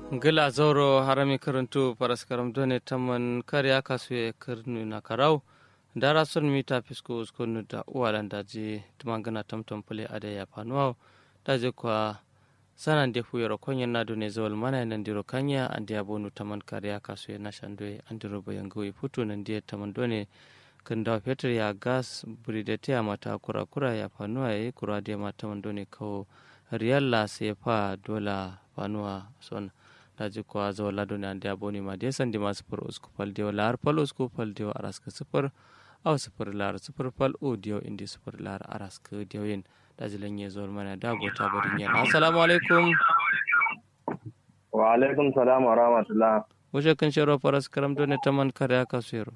gila zauro harami karantu paraskaram done taman karya kasu ya karnu na karau dara son mita fisko uskonu da uwalan daji tumangana tamtam pule ada ya panuwa daji kwa sanan de fuyoro konyen na done zawal mana nan diro kanya andi abonu taman karya kasu ya nashandwe andiro bayangoyi putu nan dia taman done kan da fetur ya gas buridete ya mata kura kura ya panuwa ya kura dia mata man done kawo riyalla sai fa dola panuwa son daji kwa zawa lado ne andi aboni ma dia sandi ma sifir usku fal dio lar fal usku fal dio araska sifir aw sifir lar sifir fal o dio indi sifir lar araska dio yin daji lanye zuwa mana da gota barin yana assalamu alaikum wa alaikum salam wa rahmatullah wuce kan sharo faras karam dole taman kare aka suyaro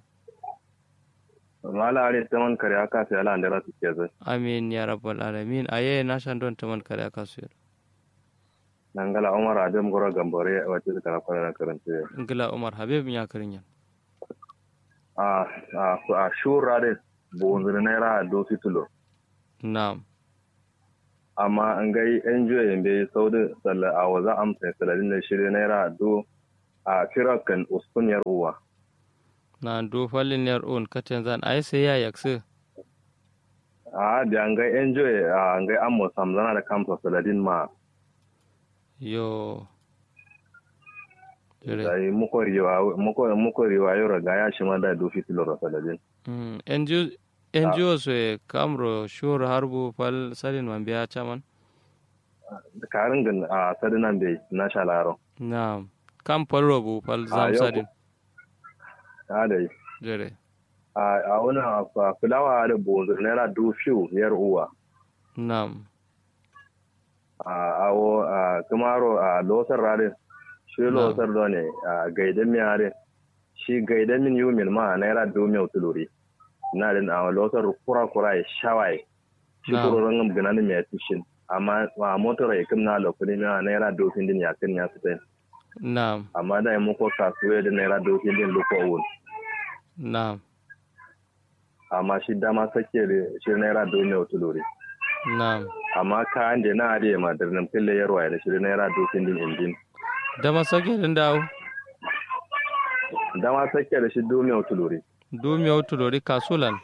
mala are taman kare aka sai ala andara su ke zai amin ya rabbal alamin aye na shan don taman kare aka suyaro nangala umar adam goro gambore wace da kana kwana karanta ngila umar habib ya karin yan a a a shura de bonzure naira do fitulo na'am amma an gai enjoy yambe saudi salla a waza amsa salalin da shirye naira do a firakan uskunyar uwa na do fallin yar on katen zan ai sai ya yaksu a da an gai enjoy a an gai ammo samzana da kamsa saladin ma yo Jere. sai muko riwa muko muko riwa yoro ga ya shima da do fitulo saladin Mm, NGO NGO so e kamro shur harbu fal salin man biya chaman karin gan a sadinan bai na shalaro na'am kam falro bu fal zam yau sadin a da jere a wani fulawa da bonzo naira do fiu yar uwa na'am a awo a kumaro a losar rare shi losar do ne a gaidan mi are shi gaidan min yumin ma naira do mi utuluri na din a losar kura kura ya shawai shi Na'am. kuro rangam ganani mi atishin amma a motor ya kimna lokuni na naira do fin din ya kin ya fitai na'am amma da mu ko kasuwe da naira do fin din luko wun na'am amma shi dama sake da shi naira do mi utuluri na'am amma kayan da na ariya ma da nan fille yarwa da shi naira do fin din injin da masake din dawo dama sake da shi do mi utuluri du mi autu lori kasulan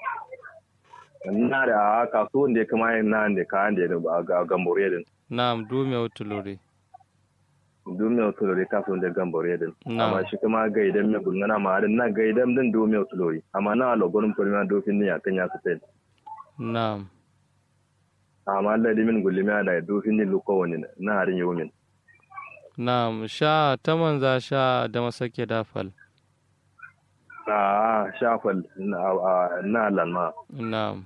na da a kasuwan da ya kama yin na da kayan da ya ga gambore din na'am du mi autu lori dume otulori kasuwan da gambore din Na. amma shi kuma gaidan mai gulgana ma harin na gaidan din dume otulori amma na logonin kurma dofin ne yakan ya su tai na'am amma ladi min gulima da dofin ne luko wani na harin yau min na'am sha ta manza sha da masake da fal a shafal na a- na lanma na'am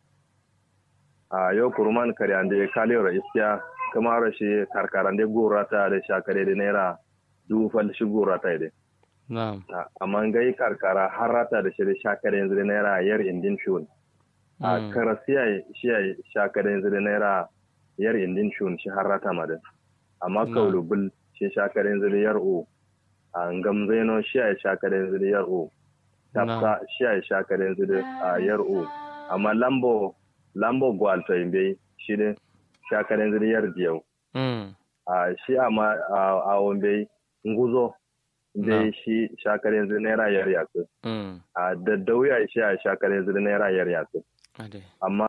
a yau kurman kare an da ya kaliyar iskiya kuma rashi karkaran da gora ta da shakare da naira dufal shi gora ta da na'am amma gai karkara har rata da shi da shakare yanzu da naira yar indin shun a Mm. karasiya shi ya shakare yanzu da naira yar indin shun shi har rata ma da amma Na. kaulubul shi shakare yanzu da yar o a gamzeno shi ya shakare yanzu da yar o tafsa shi ya shakare yanzu da a yar o amma lambo lambo gwalto imbe shi da shakare yanzu da yar diyau mm a shi amma a a wambe nguzo Na. dai shi shakare yanzu naira yar yaku mm a da dauya shi a shakar yanzu da naira yar yaku ade amma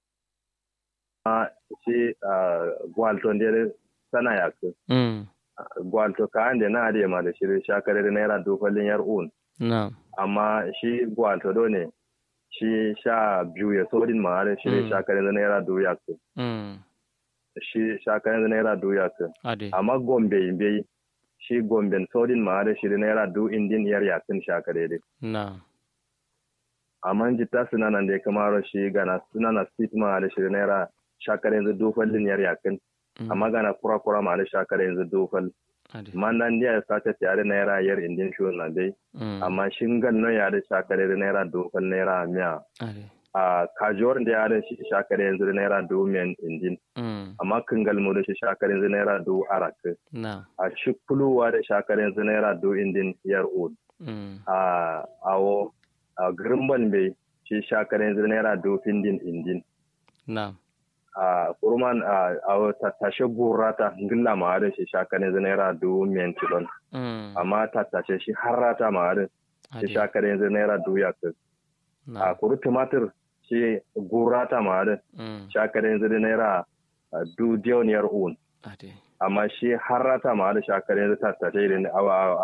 shi gwalton da sana yaku mm gwalto ka ande na ade ma da shi shakar da naira dofalin yar un na'am amma shi gwalto do ne shi sha biyu ya sodin ma da shi Mm. shakar yanzu naira do yaku mm shi shakar yanzu naira do yaku ade amma gombe imbe shi gomben sodin ma da shi naira do indin yar yakun shakar dai na'am amma jitta suna nan da ya kamaro shi gana suna na sit ma da shi naira shakar yanzu dofal din yar yakin Mm. amma gana kura kura ma da shakar yanzu dofal ade man nan da ya sace tare naira yar indin shi na dai mm amma shingal no ya da shakar yanzu naira dofal naira miya ade a kajuwar da ya da shi shakar yanzu naira do miyan indin mm amma kingal mu da shi shakar yanzu naira do arak na'am a shi kuluwa da shakar yanzu naira do indin yar od mm a awo a girimban bai shi shakar yanzu naira do findin indin na'am a kurman a tattashe gurata ngilla ma da shi shaka ne naira du miyan tilon amma tattashe shi harrata ma da shi shaka ne naira du ya a kuru tumatir shi gurata ma da shaka ne naira du diyoniyar un amma shi harrata ma da shaka ne tattashe ne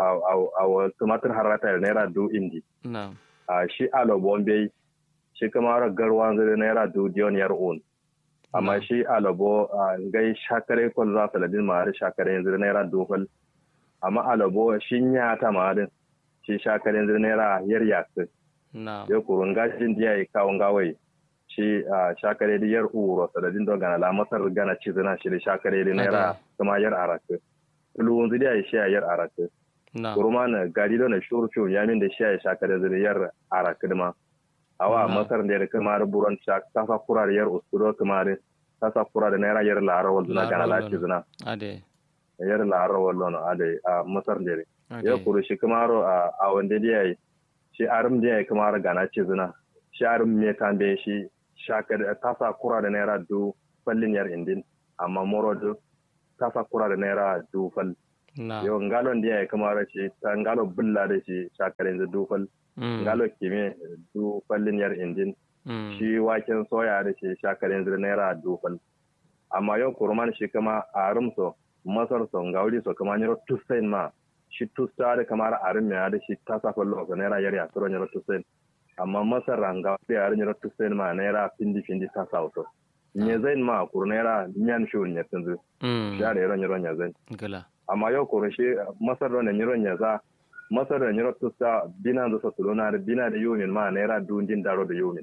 a tumatir harrata da naira du indi a shi alo bombe shi kuma garwa zai naira du diyoniyar un amma shi alabo gai shakare kwan za su ladin ma'adin shakare yanzu naira dofal amma alabo shi ya ta ma'adin shi shakare yanzu naira yar yasu ya kurun gashin diya ya kawon gawai shi shakare da yar uro sadadin don gana lamasar gana ci zina shi da shakare da naira kuma yar araku tuluwun zidiya ya shi yar araku kuruma na gari don na shuru ya min da shi ya shakare da yar araku ma awa masar da kamar buron ta kasa kura da yar uskuro kamar kasa kura da naira yar lara wal na gana lati zina ade yar lara wal no ade a masar da ya kuru shi kamar a wanda da yayi shi arum da yayi kamar gana ce zina shi arum me kan da shi shaka da kasa kura da naira du fallin yar indin amma moro du kasa kura da naira du fal yau ngalon da yayi kamar shi ta ngalo bulla da shi shakarin da du fal ngalo kime du fallin yar injin shi waken soya da shi shakarin zir naira dufal amma yau kurman shi kama arum so masar so ngauri so kama nyaro tusain ma shi tusta da kamar arum ya da shi tasa fallo so naira yar ya turo nyaro tusain amma masar ranga da yar nyaro tusain ma naira pindi pindi tasa so nye zain ma kur naira nyan shur nya tunzu ya da yaro nyaro nya zain amma yau kurun shi masar da nyaro nya za masar da nyiro tusta bina da sa tulona da bina da yumin ma naira dundin daro da yumin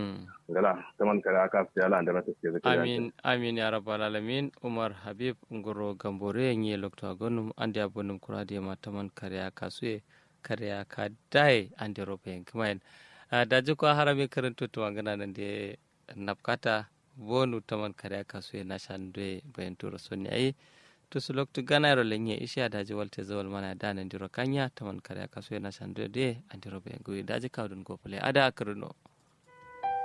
gala taman kare aka fi ala da ta ke zaka amin amin ya rabbal alamin umar habib ngoro gambore nye lokto gonum ande abonum kurade ma taman kare aka suye kare aka dai ande robe kamain da ji ko harami karanto to wangana nan de napkata bonu taman kare aka suye na shandwe bayan turo sonni ai to su loktu ganayro lenye ishi adaji walte zawal mana dana ndiro kanya taman kare akaso na sando de andiro be ngui daji kawdun gopale ada akruno